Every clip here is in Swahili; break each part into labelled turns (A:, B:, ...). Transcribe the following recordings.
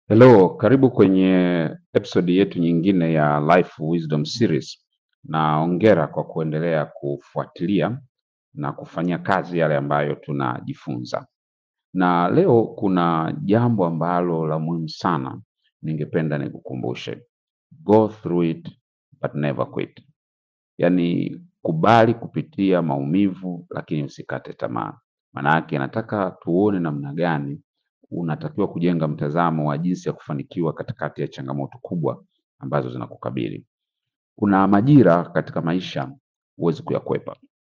A: Hello, karibu kwenye episode yetu nyingine ya Life Wisdom Series, na hongera kwa kuendelea kufuatilia na kufanyia kazi yale ambayo tunajifunza. Na leo kuna jambo ambalo la muhimu sana ningependa nikukumbushe. Go through it but never quit. Yaani kubali kupitia maumivu lakini usikate tamaa. Maana yake nataka tuone namna gani unatakiwa kujenga mtazamo wa jinsi ya kufanikiwa katikati ya changamoto kubwa ambazo zinakukabili. Kuna majira katika maisha huwezi kuyakwepa.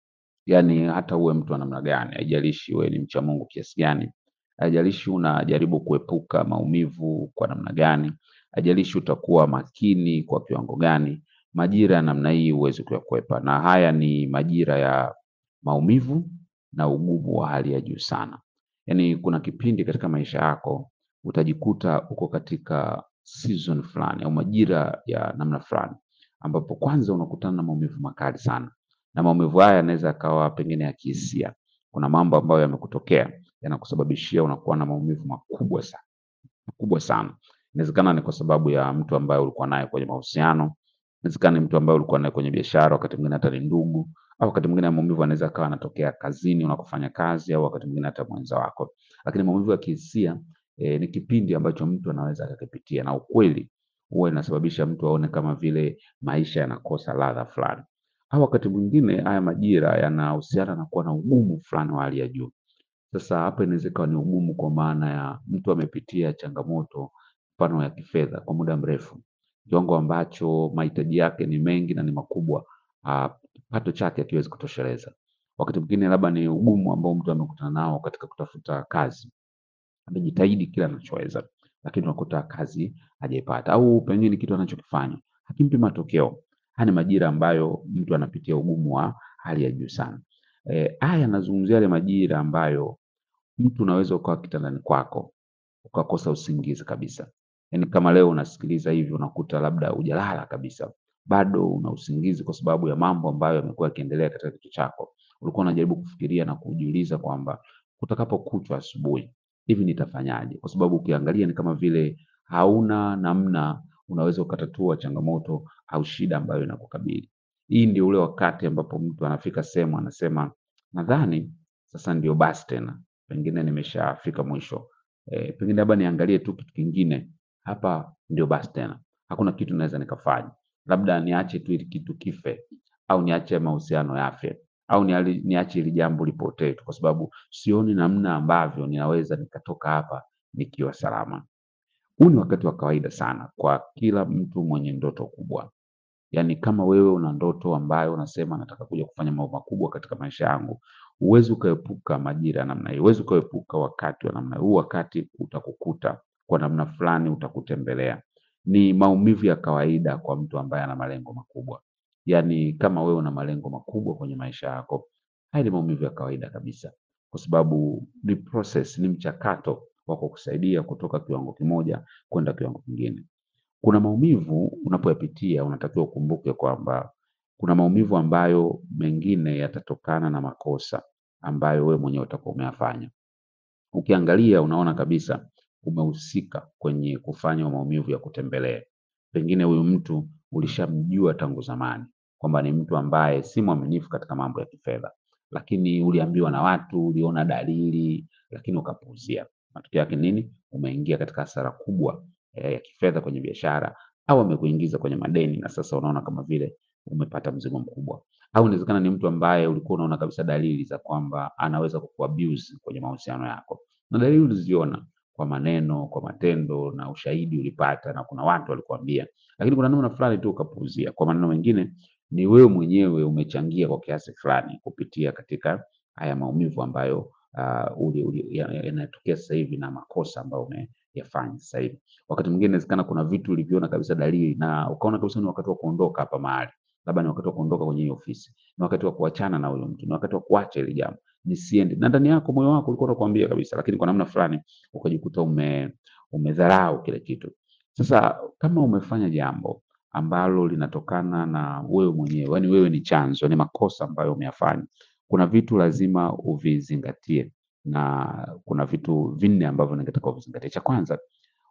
A: Yaani hata uwe mtu wa namna gani, haijalishi wewe ni mcha Mungu kiasi gani, haijalishi unajaribu kuepuka maumivu kwa namna gani, haijalishi utakuwa makini kwa kiwango gani, majira ya namna hii huwezi kuyakwepa. Na haya ni majira ya maumivu na ugumu wa hali ya juu sana. Yaani kuna kipindi katika maisha yako utajikuta uko katika season fulani au majira ya namna fulani ambapo kwanza unakutana na maumivu makali sana, na maumivu haya yanaweza yakawa pengine ya kihisia. Kuna mambo ambayo yamekutokea yanakusababishia unakuwa na maumivu makubwa sana makubwa sana. Inawezekana ni kwa sababu ya mtu ambaye ulikuwa naye kwenye mahusiano, inawezekana ni mtu ambaye ulikuwa naye kwenye biashara, wakati mwingine hata ni ndugu, au wakati mwingine maumivu yanaweza yakawa yanatokea kazini unakofanya kazi, au wakati mwingine hata mwenza wako. Lakini maumivu ya kihisia eh, ni kipindi ambacho mtu anaweza akakipitia, na ukweli huwa inasababisha mtu aone kama vile maisha yanakosa ladha fulani, au wakati mwingine haya majira yanahusiana na kuwa na ugumu fulani wa hali ya juu. Sasa hapa inaweza ikawa ni ugumu kwa maana ya mtu amepitia changamoto mfano ya kifedha kwa muda mrefu, kiwango ambacho mahitaji yake ni mengi na ni makubwa, ah, kipato chake hakiwezi kutosheleza. Wakati mwingine labda ni ugumu ambao mtu amekutana nao katika kutafuta kazi, amejitahidi kila anachoweza, lakini unakuta kazi hajaipata, au pengine kitu anachokifanya hakimpi matokeo. Haya ni majira ambayo mtu anapitia ugumu wa hali ya juu sana. Eh, haya yanazungumzia yale majira ambayo mtu unaweza ukawa kitandani kwako ukakosa usingizi kabisa. Yaani kama leo unasikiliza hivi unakuta labda hujalala kabisa, bado una usingizi kwa sababu ya mambo ambayo yamekuwa yakiendelea katika kichwa chako. Ulikuwa unajaribu kufikiria na kujiuliza kwamba kutakapokuchwa asubuhi, hivi nitafanyaje? Kwa sababu ukiangalia ni kama vile hauna namna unaweza ukatatua changamoto au shida ambayo inakukabili. Hii ndio ule wakati ambapo mtu anafika sehemu anasema, nadhani sasa ndio basi tena, pengine nimeshafika mwisho. Eh, pengine labda niangalie tu kitu kingine, hapa ndio basi tena, hakuna kitu naweza nikafanya, labda niache tu hili kitu kife, au niache mahusiano yafe, au niali- niache hili jambo lipotee tu, kwa sababu sioni namna ambavyo ninaweza nikatoka hapa nikiwa salama. Huu ni wakati wa kawaida sana kwa kila mtu mwenye ndoto kubwa. Yaani kama wewe una ndoto ambayo unasema nataka kuja kufanya mambo makubwa katika maisha yangu, huwezi ukaepuka majira ya namna hii, huwezi ukaepuka wakati wa namna hii. Huu wakati utakukuta kwa namna fulani, utakutembelea. Ni maumivu ya kawaida kwa mtu ambaye ana malengo makubwa. Yaani kama wewe una malengo makubwa kwenye maisha yako, haya ni maumivu ya kawaida kabisa, kwa sababu ni process, ni mchakato wa kukusaidia kutoka kiwango kimoja kwenda kiwango kingine. Kuna maumivu unapoyapitia unatakiwa ukumbuke kwamba kuna maumivu ambayo mengine yatatokana na makosa ambayo wewe mwenyewe utakuwa umeyafanya. Ukiangalia unaona kabisa umehusika kwenye kufanya maumivu ya kutembelee. Pengine huyu mtu ulishamjua tangu zamani kwamba ni mtu ambaye si mwaminifu katika mambo ya kifedha, lakini uliambiwa na watu, uliona dalili, lakini ukapuuzia. Matokeo yake nini? Umeingia katika hasara kubwa eh, ya kifedha kwenye biashara, au amekuingiza kwenye madeni na sasa unaona kama vile umepata mzigo mkubwa. Au inawezekana ni mtu ambaye ulikuwa unaona kabisa dalili za kwamba anaweza kukuabuse kwenye mahusiano yako, na dalili uliziona kwa maneno, kwa matendo na ushahidi ulipata, na kuna watu walikuambia, lakini kuna namna fulani tu ukapuuzia. Kwa maneno mengine, ni wewe mwenyewe umechangia kwa kiasi fulani kupitia katika haya maumivu ambayo uh, uli, uli, ya- ya- yanatokea sasa hivi na makosa ambayo umeyafanya sasa hivi. Wakati mwingine inawezekana kuna vitu ulivyoona kabisa dalili na ukaona kabisa ni wakati wa kuondoka hapa mahali, labda ni wakati wa kuondoka kwenye hiyo ofisi, ni wakati wa kuachana na huyo mtu, ni wakati wa kuacha hili jambo, nisiende. Na ndani yako moyo wako ulikuwa unakuambia kabisa, lakini kwa namna fulani ukajikuta ume umedharau kile kitu. Sasa kama umefanya jambo ambalo linatokana na wewe mwenyewe, yaani wewe ni chanzo, ni makosa ambayo umeyafanya, kuna vitu lazima uvizingatie, na kuna vitu vinne ambavyo ningetaka uvizingatie. Cha kwanza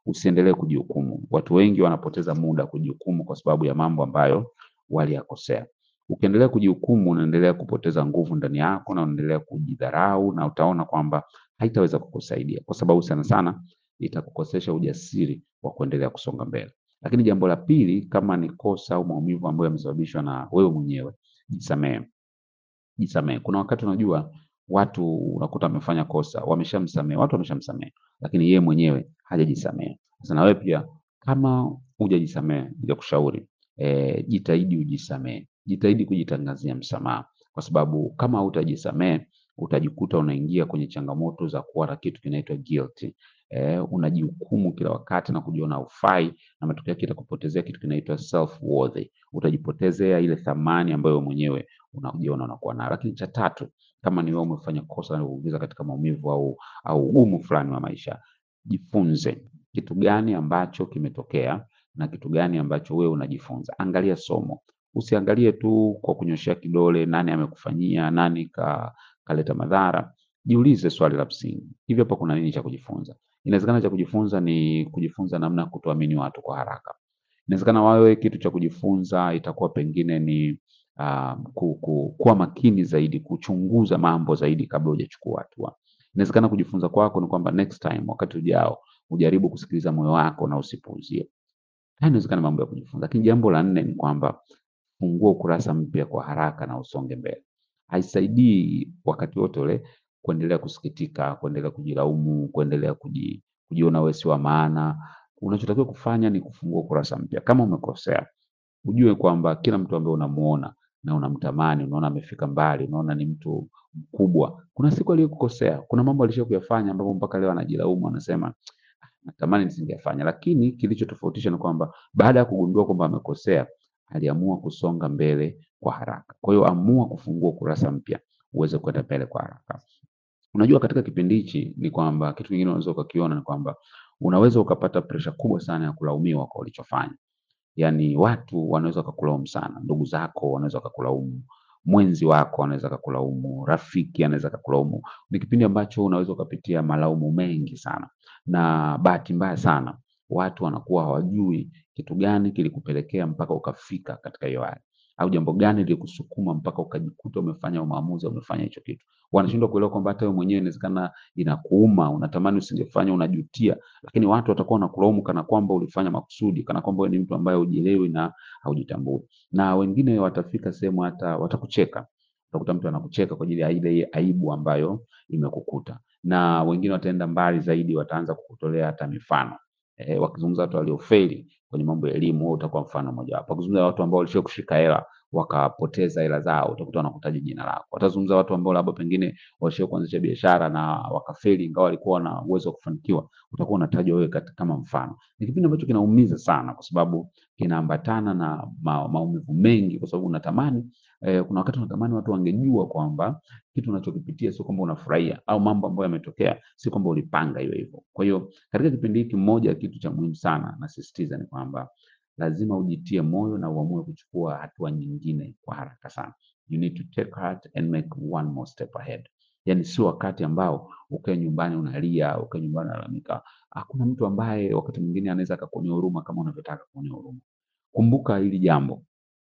A: usiendelee kujihukumu. Watu wengi wanapoteza muda kujihukumu kwa sababu ya mambo ambayo waliyakosea. Ukiendelea kujihukumu, unaendelea kupoteza nguvu ndani yako na unaendelea kujidharau, na utaona kwamba haitaweza kukusaidia, kwa sababu sana sana itakukosesha ujasiri wa kuendelea kusonga mbele. Lakini jambo la pili, kama ni kosa au maumivu ambayo yamesababishwa na wewe mwenyewe, jisamehe. Jisamehe. Kuna wakati unajua watu unakuta wamefanya kosa, wameshamsamehe, watu wameshamsamehe, lakini yeye mwenyewe hajajisamehe. Sasa na wewe pia kama hujajisamehe, nitakushauri eh, jitahidi ujisamehe, jitahidi kujitangazia msamaha, kwa sababu kama hutajisamehe utajikuta unaingia kwenye changamoto za kuwa na kitu kinaitwa guilt. Eh, unajihukumu kila wakati na kujiona hufai, na matokeo yake itakupotezea kitu kinaitwa self worth. Utajipotezea ile thamani ambayo wewe mwenyewe unajiona unakuwa nayo. Lakini cha tatu, kama ni wewe umefanya kosa na kukuingiza katika maumivu au au ugumu fulani wa maisha, jifunze kitu gani ambacho kimetokea na kitu gani ambacho wewe unajifunza. Angalia somo, usiangalie tu kwa kunyoshea kidole, nani amekufanyia, nani ka, kaleta madhara. Jiulize swali la msingi, hivi hapa kuna nini cha kujifunza? Inawezekana cha kujifunza ni kujifunza namna ya kutoamini watu kwa haraka. Inawezekana wewe kitu cha kujifunza itakuwa pengine ni uh, ku, ku, kuwa makini zaidi, kuchunguza mambo zaidi kabla hujachukua hatua. Inawezekana kujifunza kwako ni kwamba next time, wakati ujao, ujaribu kusikiliza moyo wako na usipuuzie. Haya inawezekana mambo ya kujifunza. Lakini jambo la nne ni kwamba fungua ukurasa mpya kwa haraka na usonge mbele. Haisaidii wakati wote ule kuendelea kusikitika, kuendelea kujilaumu, kuendelea kuji, kujiona wewe si wa maana. Unachotakiwa kufanya ni kufungua ukurasa mpya. Kama umekosea, ujue kwamba kila mtu ambaye unamuona na unamtamani, unaona amefika mbali, unaona ni mtu mkubwa, kuna siku aliyokukosea, kuna mambo alisha kuyafanya ambapo mpaka leo anajilaumu, anasema "Ah, natamani nisingefanya. Lakini kilichotofautisha ni kwamba baada ya kugundua kwamba amekosea, aliamua kusonga mbele kwa haraka. Kwa hiyo amua kufungua ukurasa mpya uweze kwenda mbele kwa haraka. Unajua katika kipindi hichi ni kwamba kitu kingine unaweza ukakiona ni kwamba unaweza ukapata presha kubwa sana ya kulaumiwa kwa ulichofanya. Yaani watu wanaweza wakakulaumu sana, ndugu zako wanaweza wakakulaumu, mwenzi wako anaweza akakulaumu, rafiki anaweza akakulaumu. Ni kipindi ambacho unaweza ukapitia malaumu mengi sana, na bahati mbaya sana watu wanakuwa hawajui kitu gani kilikupelekea mpaka ukafika katika hiyo hali, au jambo gani lilikusukuma mpaka ukajikuta umefanya maamuzi, umefanya hicho kitu. Wanashindwa kuelewa kwamba hata wewe mwenyewe inawezekana inakuuma, unatamani usingefanya, unajutia, lakini watu watakuwa wanakulaumu kana kwamba ulifanya makusudi, kana kwamba wewe ni mtu ambaye hujielewi na haujitambui. Na wengine watafika sehemu hata watakucheka. Utakuta mtu anakucheka kwa ajili ya ile aibu ambayo imekukuta, na wengine wataenda mbali zaidi, wataanza kukutolea hata mifano eh, wakizungumza watu waliofeli kwenye mambo ya elimu, wewe utakuwa mfano mojawapo. Wakizungumza watu ambao walishia kushika hela wakapoteza hela zao, utakuta wanakutaja jina lako. Watazungumza watu ambao labda pengine walishia kuanzisha biashara na wakafeli, ingawa walikuwa na uwezo wa kufanikiwa, utakuwa unatajwa wewe kati- kama mfano. Ni kipindi ambacho kinaumiza sana, kwa sababu kinaambatana na ma, maumivu mengi, kwa sababu unatamani eh, kuna wakati unatamani watu wangejua kwamba kitu unachokipitia sio kwamba unafurahia, au mambo ambayo yametokea si kwamba ulipanga hiyo hivyo. Kwa hiyo katika kipindi hiki, moja ya kitu cha muhimu sana nasisitiza ni kwamba lazima ujitie moyo na uamue kuchukua hatua nyingine kwa haraka sana. You need to take heart and make one more step ahead. Yani sio wakati ambao ukae nyumbani unalia, ukae nyumbani unalalamika. Hakuna mtu ambaye wakati mwingine anaweza akakuonea huruma kama unavyotaka kuonea huruma. Kumbuka hili jambo,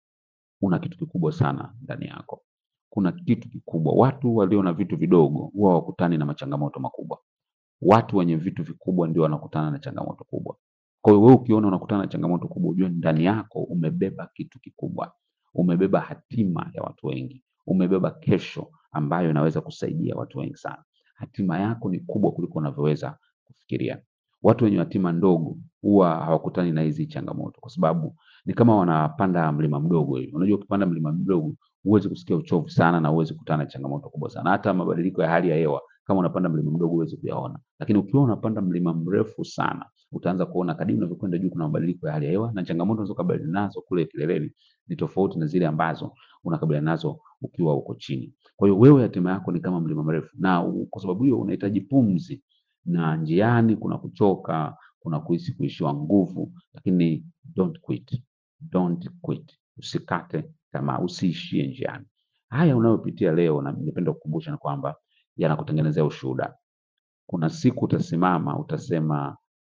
A: una kitu kikubwa sana ndani yako. Kuna kitu kikubwa. Watu walio na vitu vidogo huwa hawakutani na machangamoto makubwa. Watu wenye vitu vikubwa ndio wanakutana na changamoto kubwa. Kwa hiyo wewe ukiona unakutana na changamoto kubwa, ujue ndani yako umebeba kitu kikubwa, umebeba hatima ya watu wengi, umebeba kesho ambayo inaweza kusaidia watu wengi sana. Hatima yako ni kubwa kuliko unavyoweza kufikiria. Watu wenye hatima ndogo huwa hawakutani na hizi changamoto, kwa sababu ni kama wanapanda mlima mdogo hivi. Unajua, ukipanda mlima mdogo huwezi kusikia uchovu sana na huwezi kukutana na changamoto kubwa sana. Hata mabadiliko ya hali ya hewa kama unapanda mlima mdogo huwezi kuyaona, lakini ukiwa unapanda mlima mrefu sana utaanza kuona kadiri unavyokwenda juu kuna mabadiliko ya hali ya hewa na changamoto unazokabiliana nazo kule kileleni ni tofauti na zile ambazo unakabiliana nazo ukiwa uko chini. Kwa hiyo wewe hatima yako ni kama mlima mrefu, na u- kwa sababu hiyo unahitaji pumzi, na njiani kuna kuchoka, kuna kuhisi kuishiwa nguvu, lakini don't quit, don't quit, usikate tamaa, usiishie njiani. Haya unayopitia leo, na ningependa kukumbusha ni kwamba yanakutengenezea ushuhuda. Kuna siku utasimama utasema,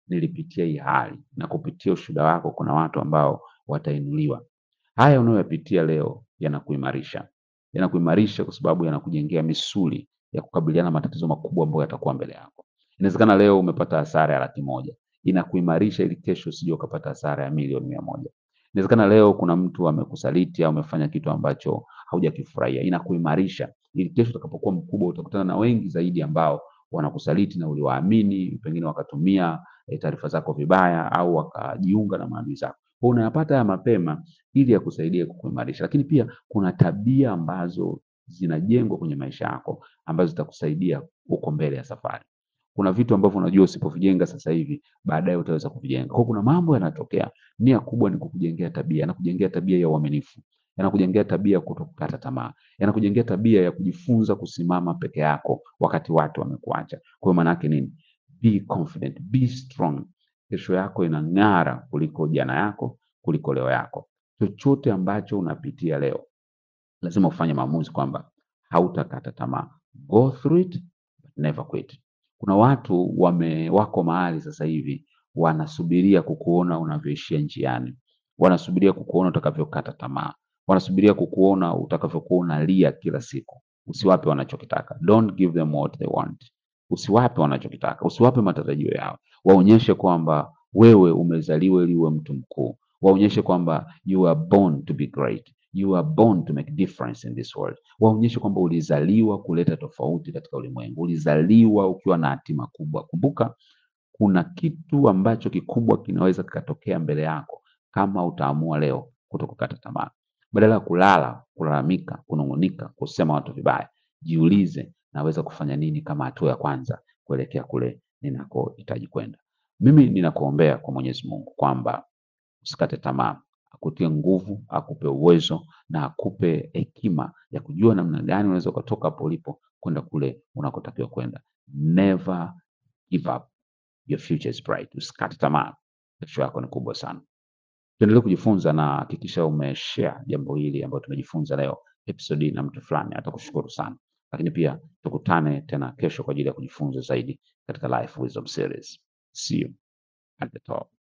A: nilipitia hii hali, na kupitia ushuhuda wako kuna watu ambao watainuliwa. Haya unayoyapitia leo yanakuimarisha, yanakuimarisha kwa sababu yanakujengea misuli ya kukabiliana na matatizo makubwa ambayo yatakuwa mbele yako. Inawezekana leo umepata hasara ya laki moja, inakuimarisha ili kesho usije ukapata hasara ya milioni mia moja. Inawezekana leo kuna mtu amekusaliti au umefanya kitu ambacho haujakifurahia, inakuimarisha ili kesho utakapokuwa mkubwa utakutana na wengi zaidi ambao wanakusaliti na uliwaamini, pengine wakatumia eh, taarifa zako vibaya au wakajiunga na maadui zako. Kwa unayapata haya mapema ili yakusaidie kukuimarisha, lakini pia kuna tabia ambazo zinajengwa kwenye maisha yako ambazo zitakusaidia huko mbele ya safari. Kuna vitu ambavyo unajua usipovijenga sasa hivi baadaye utaweza kuvijenga. Kwa hiyo kuna mambo yanatokea, nia kubwa ni kukujengea tabia, yanakujengea tabia ya uaminifu, yanakujengea tabia ya kutokukata tamaa, yanakujengea tabia ya kujifunza kusimama peke yako wakati watu wamekuacha. Kwa hiyo maana yake nini? Be confident, be strong. Kesho yako inang'ara kuliko jana yako, kuliko leo yako. Chochote ambacho unapitia leo, lazima ufanye maamuzi kwamba hautakata tamaa. Go through it, but never quit. Kuna watu wame wako mahali sasa hivi wanasubiria kukuona unavyoishia njiani, wanasubiria kukuona utakavyokata tamaa, wanasubiria kukuona utakavyokuwa unalia kila siku. Usiwape wanachokitaka, don't give them what they want. Usiwape wanachokitaka, usiwape matarajio yao. Waonyeshe kwamba wewe umezaliwa ili uwe mtu mkuu, waonyeshe kwamba you are born to be great, you are born to make difference in this world. Waonyeshe kwamba ulizaliwa kuleta tofauti katika ulimwengu, ulizaliwa ukiwa na hatima kubwa. Kumbuka kuna kitu ambacho kikubwa kinaweza kikatokea mbele yako kama utaamua leo kutokukata tamaa. Badala ya kulala, kulalamika, kunung'unika, kusema watu vibaya, jiulize naweza kufanya nini kama hatua ya kwanza kuelekea kule ninakohitaji kwenda. Mimi ninakuombea kwa Mwenyezi Mungu kwamba usikate tamaa, akutie nguvu, akupe uwezo na akupe hekima ya kujua namna gani unaweza ukatoka hapo ulipo kwenda kule unakotakiwa kwenda. Never give up. Your future is bright. Usikate tamaa, kesho yako ni kubwa sana. Tuendelee kujifunza na hakikisha umeshare jambo hili ambalo tumejifunza leo episode na mtu fulani, atakushukuru sana. Lakini pia tukutane tena kesho kwa ajili ya kujifunza zaidi katika Life Wisdom Series. See you at the top.